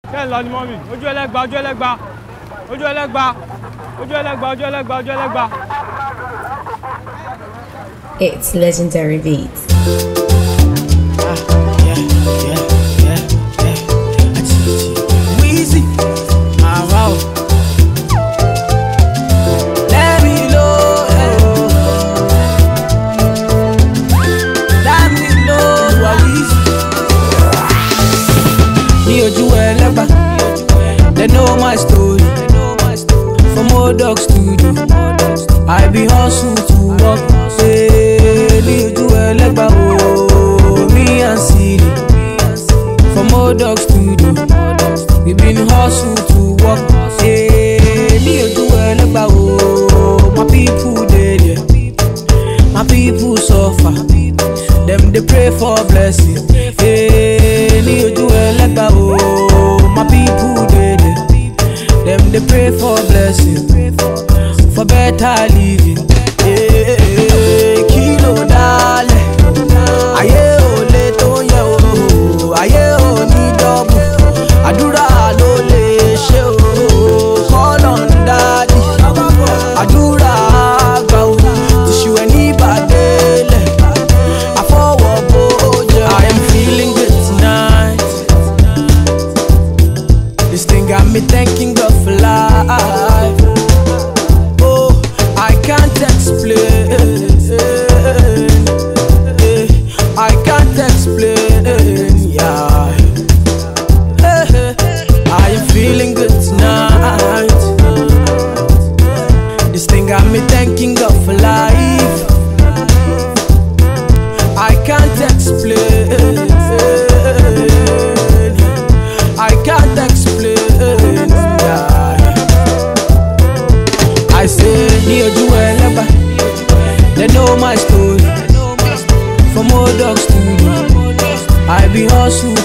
kẹ́ ń lọ ni mọ́mì ojú ẹlẹ́gba ojú ẹlẹ́gba ojú ẹlẹ́gba ojú ẹlẹ́gba ojú ẹlẹ́gba ojú ẹlẹ́gba. It's legendary beats. Wheezy, ah wow. Let me know, hello. Let me know, you are Wheezy. Ní ojú ẹlẹ́gbà, they know my story. From old dog studio, I be hustle to work. Say, ní ojú ẹlẹ́gbà, oh, me and Siri. From old dog studio, we been hustle to work. Hey, ní ojú ẹlẹ́gbà o, my people dey there, my people suffer, dem dey pray for blessing. Hey, ní ojú ẹlẹ́gbà o, my people dey there, dem dey pray for blessing, for better living. Hey, kí ló dálẹ̀? Ayé ò lè tó yẹ o, ayé ò ní dọ́bù, àdúrà ló lè ṣe o, kọ́lọ̀ ń dádì, àdúrà àgbà o, tìṣù ẹ̀ ní ìbàdélẹ̀, àfọwọ́ bó jẹ. I am feeling good tonight. This thing got me thanking God for life. Oh, I can't explain. Eh, I can't explain. Yeah. Eh, I am feeling good tonight. This thing got me thanking God for life. I can't explain. I can't explain. Yeah. I say, ní ojú ẹlẹ́gbà, they know my story. From old dog studio, I be hustle